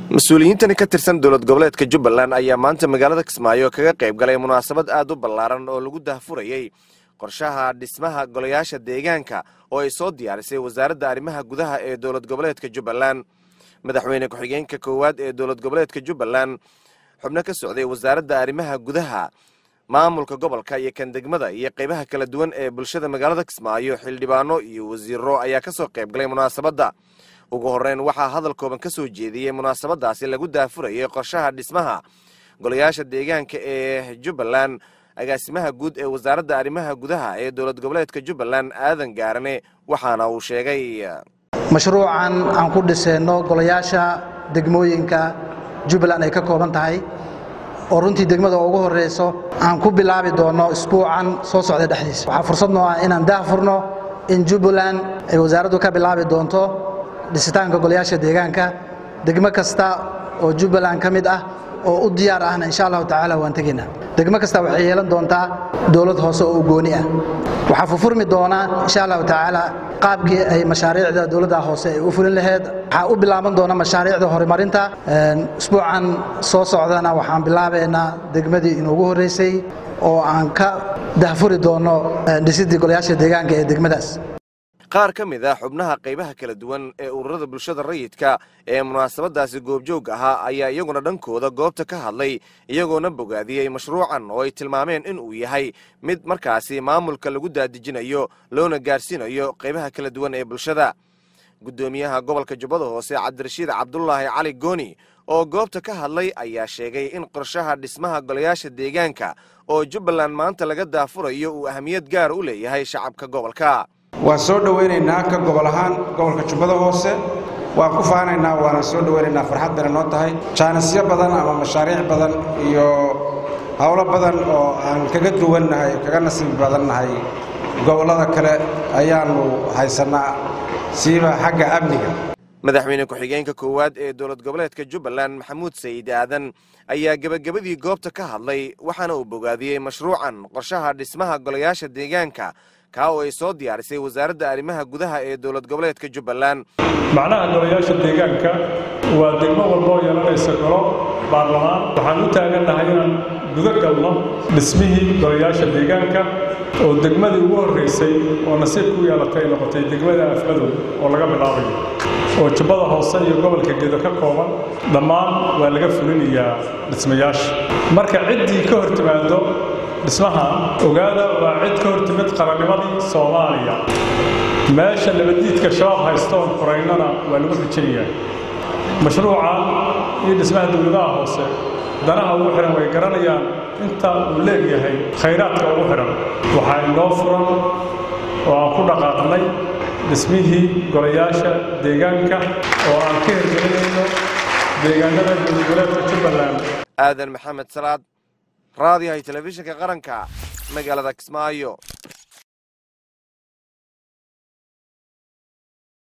mas-uuliyiintani ka tirsan dowlad goboleedka jubbaland ayaa maanta magaalada kismaayo kaga qayb galay munaasabad aad u ballaaran oo lagu dahfurayey qorshaha dhismaha golayaasha deegaanka oo ay soo diyaarisay wasaaradda arrimaha gudaha ee dowlad goboleedka jubbaland madaxweyne ku-xigeenka koowaad ee dowlad goboleedka jubbaland xubno ka socday wasaaradda arrimaha gudaha maamulka gobolka iyo kan degmada iyo qaybaha kala duwan ee bulshada magaalada kismaayo xildhibaano iyo wasiiro ayaa ka soo qayb galay munaasabadda ugu horreyn waxaa hadal kooban ka soo jeediyey munaasabadaasi lagu daafurayay qorshaha dhismaha golayaasha deegaanka ee jubbaland agaasimaha guud ee wasaaradda arrimaha gudaha ee dowlad goboleedka jubbaland aadan gaarane waxaana uu sheegay mashruucan aan ku dhisayno golayaasha degmooyinka jubbaland ay ka kooban tahay oo runtii degmada ugu horreyso aan ku bilaabi doonno isbuucan soo socda dhexdiisa waxaa fursad noo ah inaan daahfurno in jubbaland ay wasaaraddu ka bilaabi doonto dhisitaanka golayaasha deegaanka degmo kasta oo jubbaland ka mid ah oo u diyaar ahna insha allahu tacaala waan tegaynaa degmo kasta waxay yeelan doontaa dowlad hoose oo u gooni ah waxaa fufurmi doonaa insha allahu tacaala qaabkii ay mashaariicda dowladda hoose ay u fulin laheyd waxaa u bilaaban doona mashaariicda horumarinta isbuucan soo socdana waxaan bilaabaynaa degmadii inuugu horreysay oo aan ka dahfuri doonno dhisidii golayaasha deegaanka ee degmadaas qaar ka mid ah xubnaha qaybaha kala duwan ee ururada bulshada rayidka ee munaasabadaasi goobjoog ahaa ayaa iyaguna dhankooda goobta ka hadlay iyagoona bogaadiyey mashruucan oo ay tilmaameen in uu yahay mid markaasi maamulka lagu daadejinayo loona gaarsiinayo qaybaha kala duwan ee bulshada guddoomiyaha gobolka jubbada hoose cabdirashiid cabdulaahi cali gooni oo goobta ka hadlay ayaa sheegay in qorshaha dhismaha golayaasha deegaanka oo jubbaland maanta laga daafurayo uu ahmiyad gaar u leeyahay shacabka gobolka waan soo dhowaynaynaa ka gobol ahaan gobolka jubbada hoose waan ku faanaynaa waana soo dhowaynaynaa farxad bayna noo tahay jaanisyo badan ama mashaariic badan iyo howlo badan oo aan kaga duwannahay kaga nasiib badannahay gobollada kale ayaannu haysannaa siiba xagga amniga madaxweyne ku-xigeenka koowaad ee dowlad goboleedka jubbaland maxamuud sayid aadan ayaa gebagabadii goobta ka hadlay waxaana uu bogaadiyey mashruucan qorshaha dhismaha golayaasha deegaanka kaa oo ay soo diyaarisay wasaaradda arrimaha gudaha ee dowlad goboleedka jubbaland macnaha golayaasha deegaanka waa degmo walboo yeelanaysa golo baarlamaan waxaan u taagannahay inaan guda galno dhismihii golayaasha deegaanka oo degmadii ugu horraysay oo nasiibku u yeelatay ay noqotay degmada afmadow oo laga bilaabayo oo jubbada hoose iyo gobolka gedo ka kooban dhammaan waa laga fulinayaa dhismayaasha marka ciddii ka hor timaado dhismaha ogaada waa cid ka hor timid qarannimadii soomaaliya meesha nabaddiidka shabaab haysta oon furaynana waa lagu xijinayaa mashruucan iyo dhismaha dowladaha hoose danaha ugu xidhan way garanayaan inta uu leegyahay khayraadka ugu xidhan waxaa inoo furan oo aan ku dhaqaaqnay dhismihii golayaasha deegaanka oo aan ka hirgelinayno deegaanada dowladgoboleedka jubbaland aadan maxamed salaad raadiyahay telefishinka qaranka magaalada kismaayo